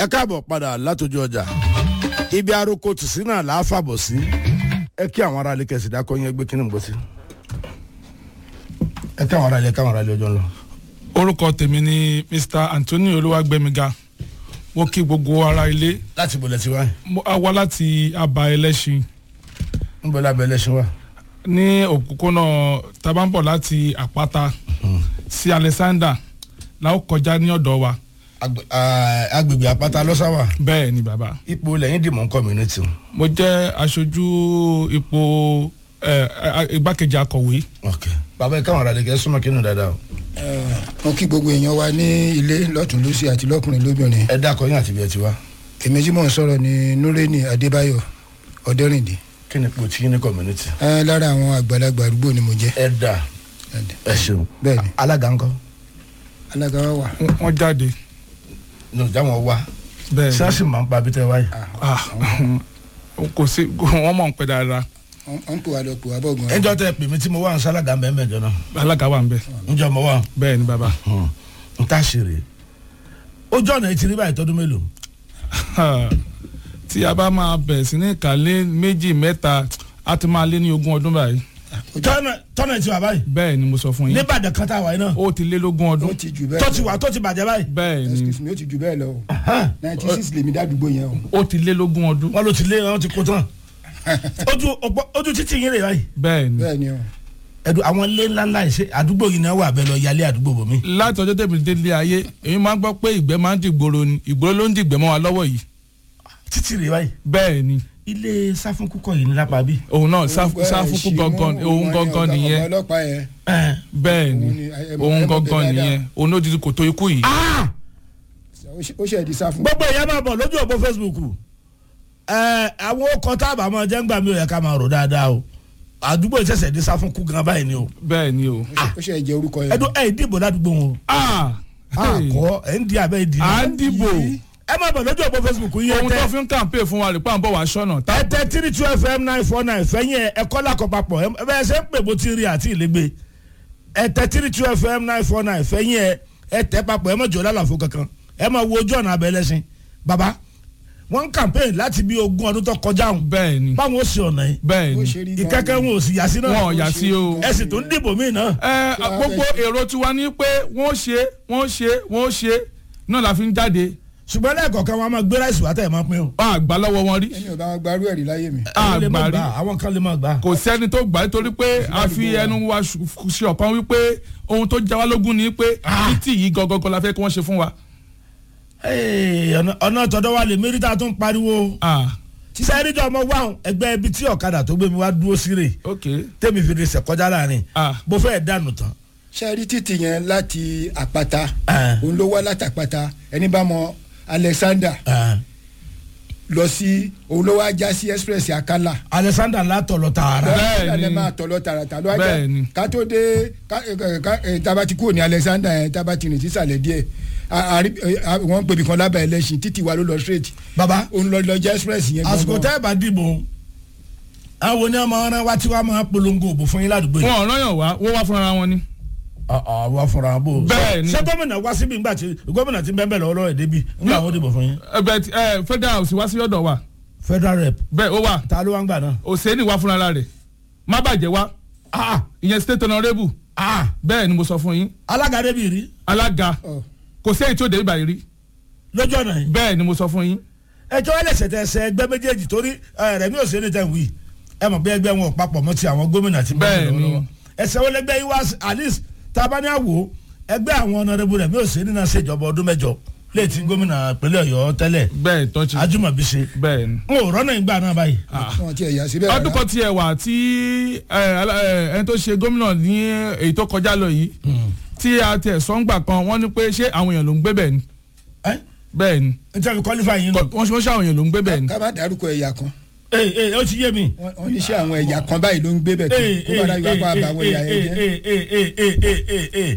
ẹ káàbọ̀ padà látọjú ọjà ibi aroko tìsí náà là á fàbọ̀ sí ẹ kí àwọn aráàlú kẹsì dákọ yẹn gbé kíní gbọ́ sí. ẹ kí àwọn aráàlú ẹ kí àwọn aráàlú ọjọ́ ń lọ. orúkọ tèmi ni mr anthony olúwàgbẹmíga mo kí gbogbo ara ilé láti bọ̀lẹ̀ tí wáyé mo á wá láti aba ẹlẹ́ṣin ń bọ̀ lábẹ́ ẹlẹ́sìn wa. ní òpópónà tabambọ̀ láti àpáta sí alexander la ó kọjá ní ọ̀dọ̀ wa Agbe- ah, agbègbè àpáta lọ́sàwà bẹ́ẹ̀ ni bàbá ipò lẹ́yìn dìmọ̀ community. mo jẹ́ aṣojú ipò eh, eh, igbákejì akọ̀wé ok bàbá ẹ káwọn aráàlú kẹ súnmọ́ kínú dáadáa o. mo kí gbogbo èèyàn wa ní ilé lọ́tún lọ́sí àti lọ́kùnrin lóbìnrin ẹ dákọ yín àti bí ẹ ti wá èmi tí mò ń sọ̀rọ̀ ní nureni adébáyọ̀ ọ̀dẹ́rìndì kí ni ipò tí yín ní community. ẹ lára àwọn àgbàlagbà àdúgbò ni mo jẹ́ ẹ dà ẹ ṣeun. bẹ́ẹ̀ni alága ńkọ́ alága wa wà wọ́n jáde ní ọjà wọn wá bẹ́ẹ̀ ni sẹ́ẹ̀sì máa ń pa abítẹ́ wáyé. Ah, kò sí wọ́n mọ̀ ń pẹ́ dáadáa wọ́n ń pò wá lọ pò wá bọ̀ gan. ẹjọ́ tẹ pèmí tí mo wà ń sálága mbẹ́ mbẹ́ jọ náà alága wà ń bẹ̀ njọ́ mo wà bẹ́ẹ̀ ni bàbá n ta ṣeré ojú ọ̀nà yìí ti rí báyìí tọdún mélòó. tí a bá máa bẹ̀rẹ̀ sí ní ìkàlẹ́ méjì mẹ́ta a ti máa lé ní ogún ọdún báyìí tọ́nà tọ́nà ti wà báyìí bẹ́ẹ̀ ni mo sọ fún yín níbàdàn kan tá a wà yìí náà ó ti lé lógún ó ọdún ti jù bẹ́ẹ̀ tó ti wà tó ti bàjẹ́ báyìí. bẹ́ẹ̀ ni excuse me ó ti jù bẹ́ẹ̀ lọ o ninety six lèmi dádúgbò yẹn o. ó ti lé lógún ọdún wọ́n ló ti lé wọ́n ti kó tán ojú ọ̀pọ̀- ojú títì yín rè báyìí. bẹ́ẹ̀ ni bẹ́ẹ̀ ni o ẹ̀dùn àwọn ilé ńláńlá yìí ṣe àdúgbò yìí náà wà bẹ́ẹ̀ lọ yálé àdúgbò bòmí. láti ọjọ́ tẹ̀mí délé ayé èmi máa ń gbọ́ pé ìgbẹ́ máa ń dìgboro ni ìgboro ló ń dìgbẹ́ mọ́ wa lọ́wọ́ yìí títì rè báyìí bẹ́ẹ̀ ni ilé sáfúnkúkọ yìí ní lápá bí. òun náà sáfù- sáfúkú gangan òun gangan nìyẹn ọmọ ọlọ́pàá yẹn bẹ́ẹ̀ ni Òun ni, ẹ- ẹ- òun ẹ mọ̀ gangan bẹ́ẹ̀ nìyẹn òun ló di kòtò ikú yìí ó ṣe- ó ṣe ẹ̀dí sá fún. gbogbo ìyá máa bọ̀ lójú òpó facebook ẹ àwọn ọkọ̀ tá a bá máa jẹ́ ń gbà mí ò yẹ ká máa rò dáadáa o àdúgbò ìṣẹ̀ṣẹ̀ dé sáfúnkú gan báyìí ni o. bẹ́ẹ̀ ni o ó ṣe ẹ̀jẹ̀ orúkọ yẹn. ẹ̀dùn ẹ̀ dìbò ládùúgbò wọn o. ah àkọ́ ẹ̀ ń di abẹ́ ìdí. à ń dìbò ẹ máa bọ̀ lójú òpó facebook yìí ohun tó ẹ fi ń kàǹpé fún wa rè pé à ń bọ̀ wá sọ́nà tá tẹ ẹ tẹ three two fm nine four nine fẹ́yìn ẹ ẹ̀kọ́ làkọ̀ papọ̀ ẹ bẹ́ẹ̀ ṣe ń pè bó ti rí àti ìlégbé ẹ tẹ three two fm nine four nine fẹ́yìn ẹ ẹ tẹ papọ̀ ẹ má jọ lálàfo kankan ẹ máa wo ojú ọ̀nà abẹ́ lẹ́sìn baba wọ́n ń campaign láti bí ogún ọdún tó kọjá òun bẹ́ẹ̀ ni báwọn ó sì ọ̀nà yìí bẹ́ẹ̀ ó ni ṣe rí gan-an. ìkẹ́kẹ́ wọn ò sì yà sí wọn ò náà yà sí o. ẹ sì tún dìbò míì náà ẹ gbogbo èrò tiwa ní pé wọ́n ṣe wọ́n ṣe wọ́n ṣe náà la fi ń jáde ṣùgbọ́n lẹ́ẹ̀kọ̀ọ̀kan wọn a máa gbé ráìsì wá tẹ̀ máa pín o. a gbà lọ́wọ́ wọn rí ẹni ò bá wọn gbarú ẹ̀rí láyé mi. a Àwọn lè má gbà rí gbà, àwọn kan lè má gbà. kò sẹ́ni tó gbà nítorí pé a fi ẹnu wa ṣu- ṣe ọ̀kan wípé ohun tó já wa lógún ni pé títì yìí gangan la fẹ́ kí wọ́n ṣe fún wa. Ee, ọ̀nà- ọ̀nà tọ̀dọ̀ wa lè mérítà tó ń pariwo ah sísẹ́ ẹ̀ríjọ́ ọmọ wa ẹgbẹ́ ibi tí ọ̀kadà tó gbé mi wá dúró sí rè ok tẹ́mi fi lè sẹ̀kọjá láàrin ah bó fẹ́ dànù tán. ṣe rí títì yẹn láti àpáta Ah. òun ló wá láti àpáta ẹni bá mọ alexander lọ sí òun ló wá já sí express akala. alexander látọ̀ lọ tààrà. Bẹ́ẹ̀ alexander ni. máa tọ̀ lọ tààràtà ló wá Bẹ́ẹ̀ ni. já ká tó dé ká- ẹ- ká- ẹ, tába ti kúrò ní alexander yẹn tába ti rìn sísàlẹ̀ díẹ̀ a- a rí- ẹ, a- wọ́n ń pèbí kan lábẹ́ ẹlẹ́sìn títì wa ló lọ straight baba òun lọ lọ já express yẹn àsìkò gangan. tẹ́ ẹ bá dìbò àwọn oní ọmọ ọ̀rẹ́ wa tí wàá máa polongo òbò fún yín ládùúgbò yìí. wọn ò rányàn wá wọ́n wá fúnra wọn ni. àwọn afọ̀rọ̀ àbò. Bẹ́ẹ̀ ni. ṣé gómìnà wá síbi ńgbà tí gómìnà ti bẹ́ẹ̀ bẹ́ẹ̀ lọ́wọ́ ẹ̀ débi ńgbà àwọn dìbò fún yín. ẹgbẹ́ ti- ẹ federal house wá sí ọ̀dọ̀ wa federal rep bẹ́ẹ̀ ó wà ta ló wá ń gbà náà. òsèénì wá fúnra rẹ̀ má bàjẹ́ wá ah ìyẹn state honourable ah bẹ́ẹ̀ ni mo sọ fún yín alága débi rí alága Ọ. kò sí èyí tí ó dé ibà yìí rí lójú ọ̀nà yìí. bẹ́ẹ̀ ni mo sọ fún yín ẹjọ́ ẹlẹ́sẹ̀ tẹ ẹsẹ̀ ẹgbẹ́ méjèèjì torí ẹ, Rẹ̀mí Òsèlú tẹ̀ ń wí ẹ mọ̀ pé ẹgbẹ́ wọn ò papọ̀ mọ́ ti àwọn gómìnà ti Bẹ́ẹ̀ ni. lọ́wọ́ ẹsẹ̀ wọlé ẹgbẹ́ yìí wá sí- at least tabaniawo ẹgbẹ́ àwọn ọ̀nàdẹ́bù Rẹ̀mí Òsèlú náà ṣèjọba ọdún mẹ́jọ léètí gómìnà ìpínlẹ̀ Ọ̀yọ́ tẹ́lẹ̀ bẹ́ẹ̀ tó ti Ajímọ̀bí ṣe bẹ́ẹ̀ ni. n ò rọ́nà ìgbà náà báyìí. wọn ti ẹ̀yà síbẹ̀ ọdún kan tiẹ̀ wà tí ẹ, alá- ẹ, ẹni tó ṣe gómìnà ní èyí tó kọjá lọ yìí tí a tiẹ̀ sọ́ngbà kan wọ́n ní pé ṣé àwọn èèyàn ló ń gbé bẹ́ẹ̀ ni ẹ bẹ́ẹ̀ ni n tẹ́ fi qualify yín lọ. Kọ- wọ́n ṣe wọ́n ṣe àwọn èèyàn ló ń gbé bẹ́ẹ̀ ni ká má dárúkọ ẹ̀yà kan ee ee ó ti yé mi. wọ́n wọ́n ní ṣé àwọn ẹ̀yà kan báyìí ló ń gbé bẹ̀ tó ee kó bá dájú wá pa àbàwọn ẹ̀yà yẹn jẹ́. ee ee ee ee ee ee ee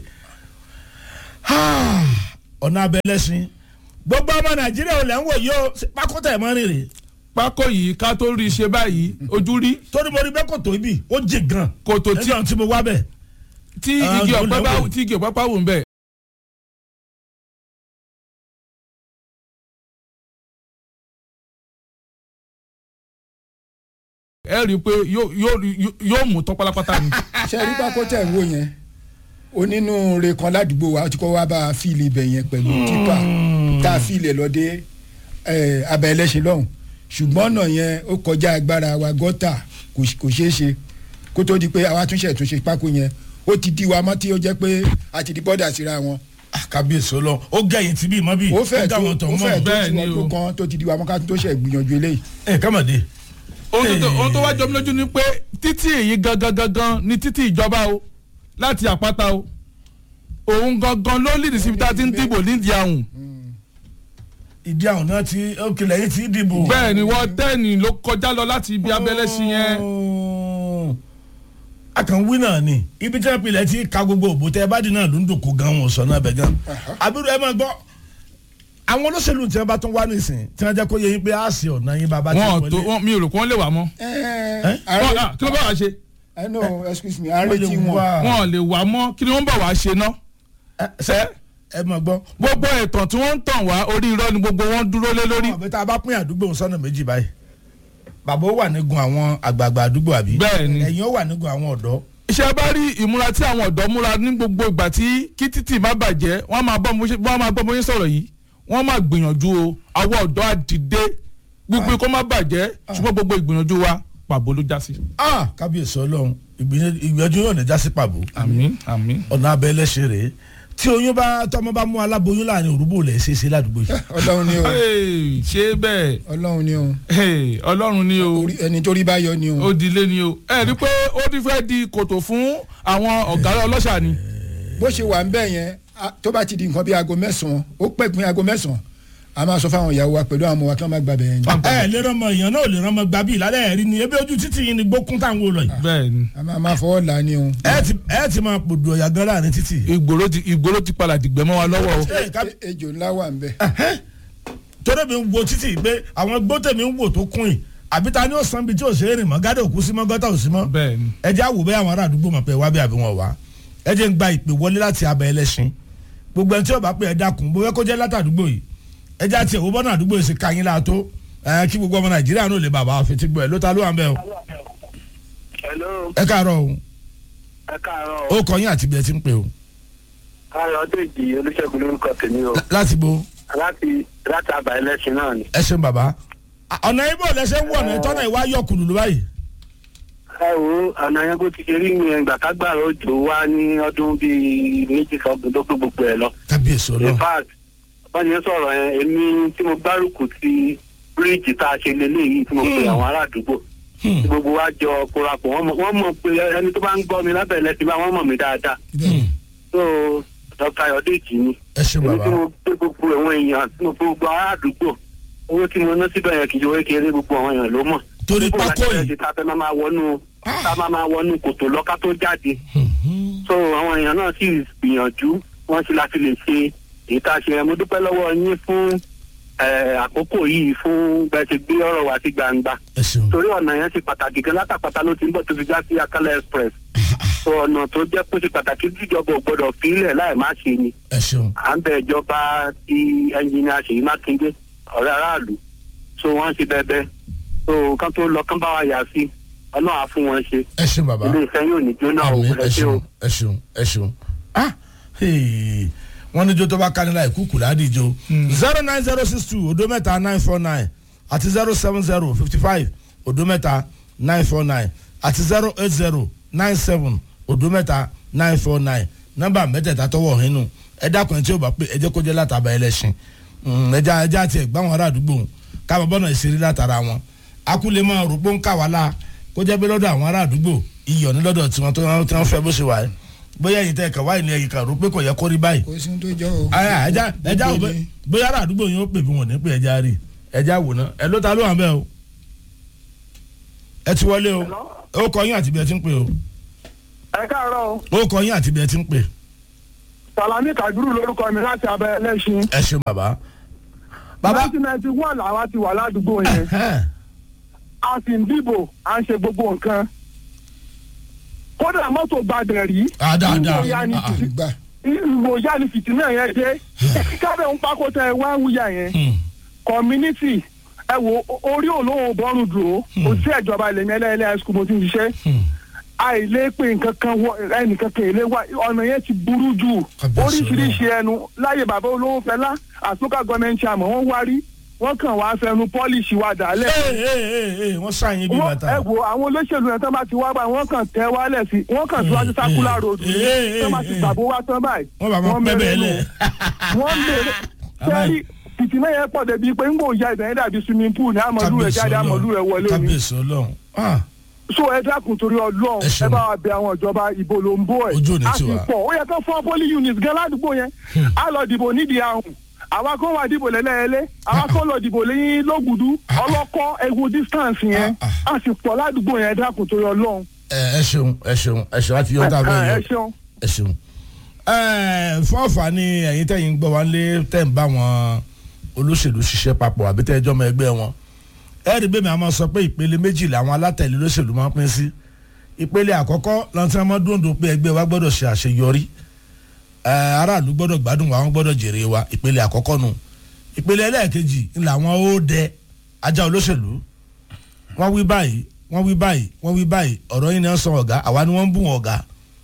ọ̀nà abẹ́lẹ́sìn gbogbo ọmọ Nàìjíríà ò lẹ́ ń wò yìí ó pákótà ẹ̀ mọ́ rírì. pákó yìí ká tó rí i ṣe báyìí ojú rí torí mo rí bẹ́ẹ̀ kò tó ibi ó jì gan. kòtò tí nígbà tí mo wá bẹ̀. tí Ah, igi ó ọ̀pẹ bá lẹ́wọ̀. tí igi ọ̀pẹ bá wù ń bẹ̀ ẹ rí i pé yóò- yóò yóò mú tán pátápátá ni. ṣe rí pákó tẹ̀ ń wò yẹn onínúure kan ládùúgbò wa ó ti kọ́ wá bá a fíìlì ibẹ̀ yẹn pẹ̀lú tipa tá a fíìlì ẹ̀ lọ́dẹ abẹ́ ẹlẹ́sìn lọ́hùn ṣùgbọ́n ọ̀nà yẹn ó kọjá agbára wa gọ́tà kò ṣ- kò ṣeé ṣe kó tó di pé àwa túnṣe túnṣe pákó yẹn ó ti di wa mọ́ tí ó jẹ́ pé a ti di bọ́dà síra wọn kábíyèsí ọlọ́run ó gẹ̀yìn tí bí ìmọ̀ bí ó fẹ́ dá tó wọn tọ̀ ó fẹ́ mọ́ tó Bẹ́ẹ̀ ni tiwọn o. tó kan tó ti di wa mọ́ ká tó ṣe gbìyànjú eléyìí ẹ kámọ̀dé ohun tó ohun tó wá jọ mí lójú ni pé títì èyí gangan gangan ni títì ìjọba o láti àpáta o òun gangan ló lìdí síbi tá a ti ń dìbò nídìí àwùn ìdí àwọn náà ti òkèlè yìí ti dìbò. bẹ́ẹ̀ ni wọ́n tẹ́ẹ̀nì ló kọjá lọ láti ibi abẹ́lẹ́ sí yẹn a kàn wí náà ni ibi tí wọn pilẹ̀ ti ka gbogbo òbò tẹ ẹ bá di náà ló ń dòkó gan wọn sọ náà bẹ gan. àbúrò ẹ máa gbọ́ àwọn olóṣèlú tí wọn bá tún wá nísìn tí wọn jẹ́ kó yẹ yín pé a sì ọ̀nà yín bàbá tí wọn tó wọlé. wọn mi ò rò pé wọ́n lè wà mọ́ ẹ Wọ́n- ẹ ah, kí ló bá wàá ṣe I know excuse me à ń Wọ́n lè retí wọn wá. wọn ò lè wà mọ́ kí ni wọ́n bá wàá ṣe ná Ẹ, ṣé ẹ máa gbọ́. gbogbo ẹ̀tàn tí wọ́n ń tàn wá orí irọ́ ni gbogbo wọn dúró lé lórí àbẹ tá a bá pín àdúgbò sọ́nà méjì báyìí bàbá ó wà nígun àwọn àgbààgbà àdúgbò àbí Bẹ́ẹ̀ ni. ẹ̀yin ó wà nígun àwọn ọ̀dọ́ iṣẹ́ bá rí ìmúra tí àwọn ọ̀dọ́ múra ní gbogbo ìgbà tí kí títì má bàjẹ́ wọ́n máa bọ́ mo ṣe- wọ́n máa gbọ́ mo ṣe sọ̀rọ̀ yìí wọ́n máa gbìyànjú o àwọn ọ̀dọ́ á dìde gbígbé kó má bàjẹ́ ṣùgbọ́n gbogbo ìgbìyànjú wa pàbó ló já sí. Ah, kábíyèsí ọlọ́run ìgbìyànjú ìgbìyànjú yóò ní jásí pàbó àmín àmín. ọ̀nà abẹ́lẹ́ ṣe rèé tí oyún bá tọmọ bá mú aláboyún láàrin òrùbó lẹ̀ ṣe é ṣe ládùúgbò yìí. ọlọ́run ni o Hey, ṣé bẹ́ẹ̀ ọlọ́run ni o Hey, ọlọ́run ni o Orí- ẹni tó rí bá yọ ni o ó di ilé ni o ẹ rí i pé ó ti fẹ́ di kòtò fún àwọn ọ̀gá ọlọ́ṣà ni. bó ṣe wà ń bẹ̀ yẹn a- tó bá ti di nǹkan bí aago mẹ́sàn-án ó pẹ́ pín aago mẹ́sàn-án a máa sọ fáwọn ìyàwó wa pẹ̀lú àwọn ọmọ wa kí wọ́n má gba bẹ̀ yẹn ni ẹ lè rọmọ èèyàn náà ò lè rọmọ gbà bí ìlàlẹ́ ẹ̀rí ni ebi ojú títì yìí ni gbókún táwọn wò lọ yìí. bẹ́ẹ̀ ni a máa máa fọwọ́ là á ni o. ẹ ti ẹ ti máa pòdù ọ̀yà gan láàrin títì. ìgboro ti ìgboro ti padà dìgbẹ́ mọ́ wa lọ́wọ́ o. Ẹ, ká- E- ejò ńlá wà ń bẹ̀. torí mi ń wo títì pé àwọn gbọ́tẹ̀ mi ń wò tó kún yìí àbí ta ni ó san bí tí ò ṣe é rìn mọ́ gádà òkú sí mọ́ gọ́tà ò sí mọ́. bẹ́ẹ̀ ni. ẹ jẹ́ àwò bẹ́ẹ̀ àwọn ará àdúgbò mọ̀ pé wá bí àbí wọn wá ẹ jẹ́ ń gba ìpè wọlé láti abẹ́ ẹlẹ́sìn gbogbo ẹni tí ó bá pè ẹ dákun bó fẹ́ kó jẹ́ látàdúgbò yìí ẹ jẹ́ àti ẹ̀wọ́ bọ́nà àdúgbò yìí sì ka yín láàtó ẹ kí gbogbo ọmọ nàìjíríà náà lè bàbá fetí gbọ́ ẹ ló ta ló wà ń bẹ́ o Hello, ẹ káàárọ̀ o ẹ káàárọ̀. ó kọ yín àti bí ẹ ti ń pè o Ayọ̀dèjì Olúṣẹ́gun lórúkọ tèmi o. láti bo Láti láti àbá ẹlẹ́sìn náà ni. ẹ ṣeun bàbá À, ọ̀nà ibo lẹ́sẹ̀ ń wọ̀ ọ̀nà ìtọ́nà ìwà yọ kùlùlù báyìí Ẹ wo ọ̀nà yẹn bó ti ṣe rí yẹn gbàkágbàrá òjò wá ní ọdún bíi méjì sọ́gbọ̀n tó gbé gbogbo ẹ̀ lọ. kábíyèsí In ọlọ́run fact, wọ́n yẹn sọ̀rọ̀ yẹn èmi tí mo gbárùkù ti bíríìjì tá a ṣe lélẹ́yìí tí mo pe Hmm. àwọn ará àdúgbò. Hmm. Tí gbogbo wa jọ korapọ̀ wọ́n mọ̀- wọ́n mọ̀ pé ẹni tó bá ń gbọ́ mi lábẹ́ ẹlẹ́sìn bá wọ́n mọ̀ mí dáadáa. Hmm. So Dr. Ayọ̀dèjì ni. ẹ ṣeun èmi bàbá tí mo gbé gbogbo àwọn èèyàn tí mo gbé gbogbo ará àdúgbò owó tí mo ná síbẹ̀ yẹn kì í ṣe owó kéré gbogbo àwọn èèyàn ló mọ̀. Torí Gbogbo pákó láti yìí. fẹ́ ṣe tá a fẹ́ máa máa wọnú tá a máa máa wọnú kòtò lọ́ká tó jáde. Hmm. so àwọn èèyàn náà sì gbìyànjú wọ́n sì láti lè ṣe èyí tá a ṣe mo dúpẹ́ lọ́wọ́ yín fún eh, àkókò yìí fún bẹ́ẹ̀ ṣe gbé ọ̀rọ̀ wá sí gbangba ẹ ṣeun torí ọ̀nà yẹn ṣe pàtàkì gan látàpátá ló ti ń bọ̀ tó fi já sí Akala Express so ọ̀nà tó jẹ́ pé ó ṣe pàtàkì tíjọba ò gbọ́dọ̀ fi ilẹ̀ láì má ṣe ni ẹ ṣeun à ń bẹ ìjọba ti ẹnjìnìà Ṣèyí Mákindé ọ̀rẹ́ aráàlú so wọ́n ṣe bẹ́ẹ̀ so kán tó lọ kán bá wa yà sí ọlọ́run á fún wọn ṣe ẹ ṣeun bàbá ilé ìfẹ́ yóò ní jóná o àmín ẹ ẹ ṣé o. ṣeun ẹ ṣeun ẹ ṣeun ah hey, wọ́n ní jó tó bá kánilá ìkúkú ládìjọ zero nine zero six two odo mẹ́ta nine four nine àti zero seven zero fifty five odo mẹ́ta nine four nine àti zero eight zero nine seven odo mẹ́ta nine four nine nọ́mbà mẹ́tẹ̀ẹ̀ta tọwọ́ nínú ẹ dákun ẹ tí ó bá pé ẹ jẹ́ kó jẹ́ látàbà ẹlẹ́sìn ẹja ẹja àti ẹgbà wọn ará àdúgbò káàbọ̀ bọ́nà ìṣeré látara wọn akúlẹ̀ máa rò pé ń kà wá la kó jẹ́ pé lọ́dọ̀ àwọn ará àdúgbò iyọ̀ ní lọ́dọ̀ tiwọn tó tí wọ́n fẹ́ bó ṣe wà ẹ́ bóyá ẹ̀yin tẹ́ ẹ̀ka wáyé ni ẹ̀yin kan rò pé kò yẹ kó rí báyìí kò sí ohun tó jọ o. aya ẹja ẹja wò Gbogbo bẹ ni. bóyá ará àdúgbò yẹn ó pè bí wọn ní pé ẹja rí ẹja wò ná ẹ ló ta ló wà bẹ́ẹ̀ o ẹ ti wọlé o ó kọ yín àti bí ẹ ti ń pè o ẹ káàárọ̀ o ó kọ yín àti bí ẹ ti ń pè salami kabiru lórúkọ mi láti abẹ ẹlẹ́sìn ẹ ṣeun bàbá. bàbá nineteen ninety one làwa ti wà ládùúgbò yẹn ẹhẹ́n, a sì ń dìbò à ń ṣe gbogbo nǹkan kódà mọ́tò gbàdẹ̀ rí ah, dáadáa ìwòyà ni ah, ah, fìtì- gbà ìwòyà ni fìtínà yẹn dé kábẹ́ ń pákó tẹ wá ń wúyà yẹn hmm, community ẹ wo o- orí olówó bọ́ọ̀rù dúró kò sí ẹ̀jọba ilẹ̀ mi ẹlẹ́ẹ̀lẹ́ high school mo ti ń ṣiṣẹ́ àìlè pé nǹkan kan wọ ẹnìkan kan èlé wa ọ̀nà yẹn ti burú jù Kábíyèsí oríṣiríṣi ẹnu láyé bàbá olówó fẹlá àtúnkà gọọmenti àmọ́ wọ́n wárí wọ́n kàn wá fẹnu pọ́líṣì wa dàálẹ̀ ee ee ee ee wọ́n sáyìn bí wọ́n bàtà. ẹ wo àwọn olóṣèlú yẹn tó bá ti wá báyìí wọ́n kàn tẹ́ wálẹ̀ sí wọ́n kàn síwájú sákúlà ròdù eh, eh, tó bá ti eh. gbàgbó wá tán báyìí wọ́n bá wọn pẹ́ bẹ́ẹ̀ lẹ̀. wọ́n mèrè sẹ́rí fìtìmẹ́ yẹn pọ̀ débi pé ńgbò ya ìbẹ̀rẹ̀ dàbí swimming pool ní àmọ́lú rẹ̀ jáde àmọ́lú rẹ̀ wọlé ni kábíyèsí ọlọ́run Ah, so ẹ dákun torí ọlọ́run Ẹ ṣeun. ẹ bá wa bẹ àwọn ìjọba ìbò ló ń bọ̀ ẹ̀ Ojú ò ní a tì sì wá. pọ̀ ó yẹ kó fọ́ poli unit gan ládùúgbò yẹn a lọ dìbò nídìí ahùn àwa kó wà dìbò lẹ́lẹ́lẹ́ àwa kó lọ dìbò lẹ́yìn lógùdú ọlọ́kọ́ egun distance yẹn a sì pọ̀ ládùúgbò yẹn ẹ dákun torí ọlọ́run ẹ ẹ ṣeun ẹ ṣeun ẹ ṣeun àti yọ̀ǹda ẹ bẹ́ẹ̀ ẹ yọ ṣeun. ẹ ṣeun. ẹ fọ́ọ̀fà ni ẹ̀yin tẹ̀yìn gbọ́ wá lé tẹ̀ ń bá wọn olóṣèlú ṣiṣẹ́ papọ̀ àbí tẹ̀ ẹjọ́ mọ ẹgbẹ́ wọn. ẹ rí bẹ́ẹ̀ mi àmọ́ sọ pé ìpele méjì làwọn alátẹ̀lé olóṣèlú máa ń pín sí. ìpele àkọ́kọ́ lọ́ntí wọn dúndùn pé ẹgbẹ́ wa gbọ́dọ̀ ṣe àṣeyọrí. ẹ aráàlú gbọ́dọ̀ gbádùn wa wọn gbọ́dọ̀ jèrè wa ìpele àkọ́kọ́ nù. ìpele ẹlẹ́ẹ̀kejì ń làwọn ó dẹ ajá olóṣèlú wọ́n wí báyìí wọ́n wí báyìí wọ́n wí báyìí ọ̀rọ̀ yìí ni wọ́n sọ ọ̀gá àwa ni wọ́n ń bù wọn ọ̀gá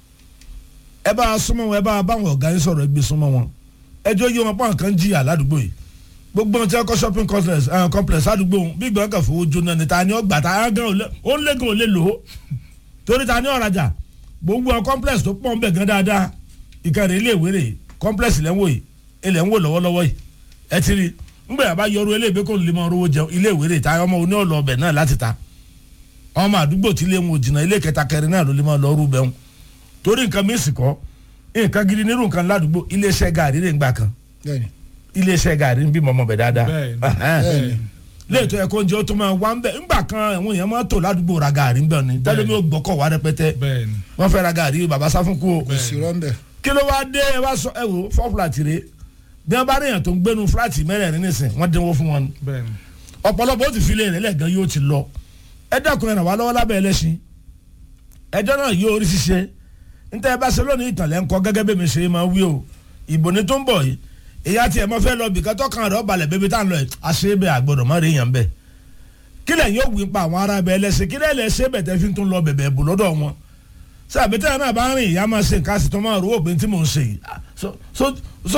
ẹ bá a súnmọ́ wọn ẹ bá a bá wọn ọ̀gá yín sọ̀rọ̀ ẹ gbé súnmọ́ wọn ẹjọ́ yé wọn pọ́n kan jìyà ládùúgbò yìí gbogbo ohun tí wọ́n kọ́ shopping complex eh, complex ládùúgbò wọn bí gbọ́n kan fowó jóná ni ta ni ó gbà ta á gan olè ó lé gan olè lò ó torí ta ni ó rajà gbogbo àwọn complex tó pọ̀ ń bẹ̀ gan dáadáa ìkànnì ilé ìwé rè complex ilẹ̀ ń wò yìí ilẹ̀ ń wò lọ́wọ́lọ́wọ́ yìí ẹ ti rí ngbẹ̀ yàrá yọrù eléèbé kò lè mọ owó jẹun ilé ìwé rè ta ọmọ oní ọ̀lọ́ ọbẹ̀ náà láti ta ọmọ àdúgbò tí ilé wọn ò jìnnà ilé kẹta kẹrin náà ló lè máa lọ rú bẹ́ẹ̀ torí nǹkan mi sì kọ́ nǹkan gidi nírú nǹkan ládùúgbò iléeṣẹ́ gàrí rè ń gbà kan bẹ́ẹ̀ni iléeṣẹ́ gàrí ń bí mọ́mọ́ bẹ̀ dáadáa Bẹ́ẹ̀ni. bẹ́ẹ̀ni léètò ẹ̀kọ́ oúnjẹ ó tún máa wá ń bẹ̀ ńgbà kan àwọn èèyàn máa tò ládùúgbò ra gàrí ń bẹ̀ ni tẹ́lẹ̀ mi ò gbọ́kọ̀ wá rẹpẹtẹ bẹ́ẹ̀ni wọ́n fẹ́ ra gàrí bàbá sáfúnkú o kò sí rọ́ńbẹ́ kí ló wá dé ẹ wá sọ ẹ wò fọ́ fúlàtì rè bí wọ́n bá rí èèyàn tó ń gbénu fúlàtì mẹ́rẹ̀ẹ̀rin nísìn wọ́n dínwó fún wọn ni bẹ́ẹ̀ni ọ̀pọ̀lọpọ̀ ó ti fi lé rẹ̀ lẹ́gàn yóò ti lọ ẹ dákun ẹ ràn wá lọ́wọ́ lábẹ́ ẹlẹ́sìn ẹjọ́ náà yóò rí ṣiṣẹ́ níta ẹ bá ṣe lónìí ìtànlẹ̀ ńkọ gẹ́gẹ́ bí mi ṣe máa wí o ìbò ní tó ń bọ̀ yìí èyí àti ẹ̀ mọ́ fẹ́ lọ bìkan tọkàn rẹ̀ ọ̀balẹ̀ bẹ́bí tá à ń lọ ẹ̀ àṣẹ bẹ́ẹ̀ àgbọ̀dọ̀ má rí èèyàn bẹ́ẹ̀ kí lẹ̀ yóò wí pa àwọn ará bẹ́ẹ̀ lẹ́sẹ̀ kí lẹ̀ lẹ́ ṣe bẹ̀ tẹ́ fi tún lọ bẹ̀bẹ̀ bù lọ́dọ̀ wọn sábẹ́ tẹ́ náà bá rìn ìyá máa ṣe nǹkan àsìtọ́ máa rò ó pé tí mò ń ṣe yìí Ah, so so so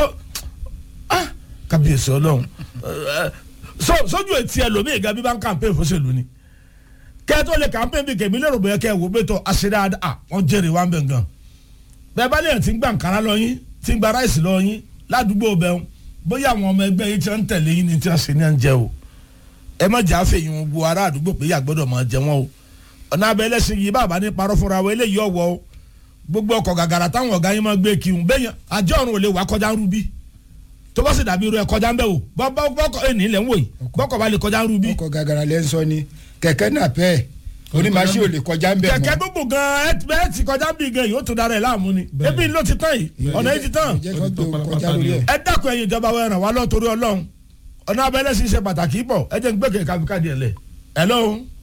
ah kábíyèsí ọlọ́run Eh, so sójú etí ẹlòmíì gan bí bá ń kàmpé fóṣèlú ni kẹ́tọ́ lè kàmpé bí kèmí lérò bóyá kẹ́ ẹ̀ wò pé tó àṣírí à wọ́n jèrè wá ń bẹ̀ gan bẹ́ẹ̀ bá lèèyàn ti ń gbà nkàrà lọ yín ti ń gba ráìsì lọ yín ládùúgbò bẹ́ẹ̀ bóyá àwọn ọmọ ẹgbẹ́ yín ti ń tẹ̀lé yín ni tí wọ́n ṣe ní à ń jẹ o ẹ má jà fèyìn wo ará àdúgbò pé yà gbọ́dọ̀ máa jẹ wọn o ọ̀nà abẹ́ ẹlẹ́sìn yìí bàbá ní parọ́ fúnra wọn eléyìí ọ̀wọ́ o gbogbo ọkọ̀ gàgàrà táwọn ọ̀gá yín máa gbé kí n bẹ́yàn àjọ ọ̀run ò lè wá kọjá ń rúbí tó bá sì dàbí irú ẹ kọjá ń bẹ́ o bọ́ bọ́ bọ́kọ̀ ẹ̀ ní ilẹ̀ ń wò yìí bọ́kọ̀ bá lè kọjá ń rúbí ọkọ̀ gàgàrà lẹ́ ń sọ ni kẹ̀kẹ́ náà pẹ́ onímàṣí ò lè kọjá ń bẹ̀ kẹ̀kẹ́ mọ́ gbogbo gan ẹ bẹ́ẹ̀ ti kọjá bí gan yìí ó tún dára ẹ̀ láàmú ni ebi ló ti tán yìí ọ̀nà yìí ti tán jẹ́ kó tó kọjá lórí ẹ̀ ẹ dákun ẹ̀yin ìjọba wa ràn wá lọ torí Ọlọ́run ọ̀nà abẹ́lẹ́ sì ṣe pàtàkì pọ̀ ẹ jẹ́ n gbé kẹ̀kẹ́ kábíkádì ẹ̀ lẹ̀ hello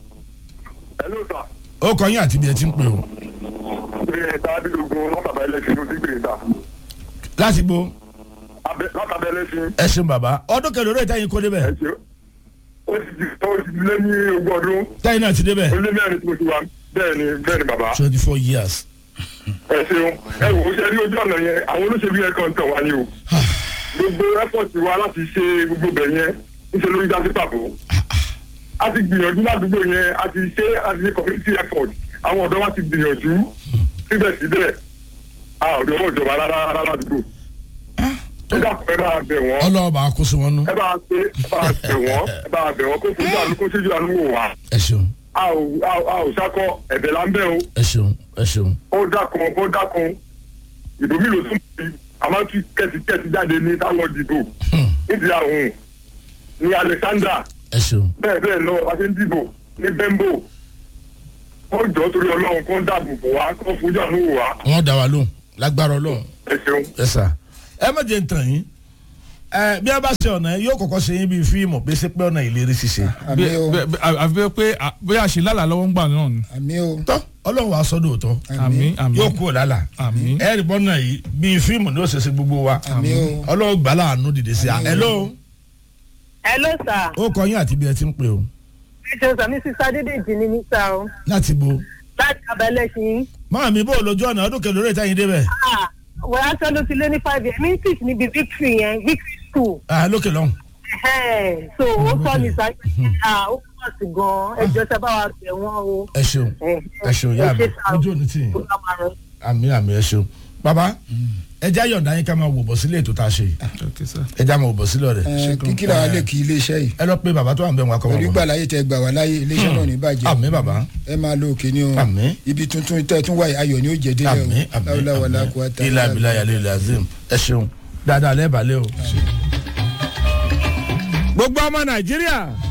hello sir. ó kọ yín àti bí ẹ ti ń pè o ẹ dábìlógún látàbẹ̀ ẹlẹ́sìn ló ti gbé ta láti gbó látàbẹ̀ ẹlẹ́sìn ẹ ṣeun bàbá ọdún kẹlẹ́ orí ìtẹ́yìn kó ẹ débẹ̀ ṣe ó ti di ó ti di lé ní ogún ọdún tẹ́yìn náà ti débẹ̀ ó lé mẹ́rin tí mo ti wá bẹ́ẹ̀ ni bẹ́ẹ̀ ni bàbá twenty four years ẹ ṣeun ẹ wò ó ṣe rí ojú ọ̀nà yẹn àwọn olóṣèlú yẹn kan tàn wá ní o gbogbo ẹ́fọ̀tì wa láti ṣe gbogbo bẹ̀ yẹn níṣẹ́ ló ń dá sí pàbó a ti gbìyànjú ládùúgbò yẹn a ti ṣe a ti ṣe community effort àwọn ọ̀dọ́ wa ti gbìyànjú síbẹ̀síbẹ̀ a ò dọ́wọ́ ìjọba rárá rárá ládùúgbò ẹ dàpọ̀ ẹ bá bẹ̀ wọ́n ọlọ́wọ́ bá kó sí wọn nú ẹ bá ṣe ẹ bá bẹ̀ wọ́n ẹ bá bẹ̀ wọ́n kó fojú àánú kó ṣojú àánú wò wá ẹ ṣeun a ò a ò- a ò sákọ ẹ̀bẹ̀ là ń bẹ̀ o ẹ ṣeun ẹ ṣeun ó dákun ó dákun ìbò mi ló tún bí àmọ́ tí kẹ́sìkẹ́sì jáde ní táwọn dìbò nídìí àrùn ní Alexander ẹ ṣeun bẹ́ẹ̀ bẹ́ẹ̀ lọ a ṣe ń dìbò ní Bembo ó jọ torí Ọlọ́run kó ń dáàbò bò wá kó fojú àánú wò wá wọn dá wa lóhùn lágbára Ọlọ́run ẹ ṣeun. ẹ sà ẹ má jẹ́ ntàn yín ẹ bí a bá ṣe ọ̀nà yóò kọ́kọ́ ṣe yín bíi fíìmù bí ṣe pé ọ̀nà ìlérí ṣiṣe àmì o Bẹ́ẹ̀- bẹ́ẹ̀- àfi bẹ́ẹ̀ pé à- bóyá àṣìlálà lọ́wọ́ ń gbà náà ni àmì o tọ́ Ọlọ́run wàá sọ́dọ̀ òótọ́ àmín àmín yóò kú ọ̀làlà àmín ẹ rí bọ́nà yìí bíi fíìmù ní òṣèṣe gbogbo wa àmì o Ọlọ́run gbà láàánú dìde sí i hello ẹ hello sir ó kọ yín àti bí ẹ ti ń pè o ẹ ṣeun sàmí sísá dídèjì ni mí sá o láti bo láti abẹ́lẹ́sìn máa mi bó lójú ọ̀nà ọdún kẹlẹ́ orí ìtayín débẹ̀ wọ́n á sọ ló ti lé ní five years mi teach níbi victory yẹn victory school ah lókè lọ́hùn Ẹhẹ́n, so ó sọ ní sáyé ah ó pọ̀ sí gan-an ẹjọ́ tẹ bá wa bẹ̀ wọ́n o. ẹ ṣeun ẹ ṣeun yá mi ojú òní tì yín àmì àmì ẹ ṣeun bàbá ẹ já yọ̀ǹda yín ká máa wò bọ̀ sílé ètò tá a ṣe yìí Okay, sir. ẹ já máa wò bọ̀ sílẹ̀ rẹ̀ Ẹ, kíkí làwọn lè kí iléeṣẹ́ yìí ẹ lọ pé bàbá tó wà ń bẹ̀ wọn akọ pẹ̀lú wọn ìgbà láyé tẹ gbà wá láyé iléeṣẹ́ náà ní bàjẹ́ àmì bàbá ẹ máa lo òkè ní o Àmín. ibi tuntun tẹ tún wáyé ayọ̀ ni ó jẹ́ délẹ̀ àmì o àmì láwùláwà lákùú àmì ilà abilà yàlẹ ilà azim ẹ ṣeun dáadáa lẹ́ẹ̀bàlẹ́ o. gbogbo ọmọ nàìjíríà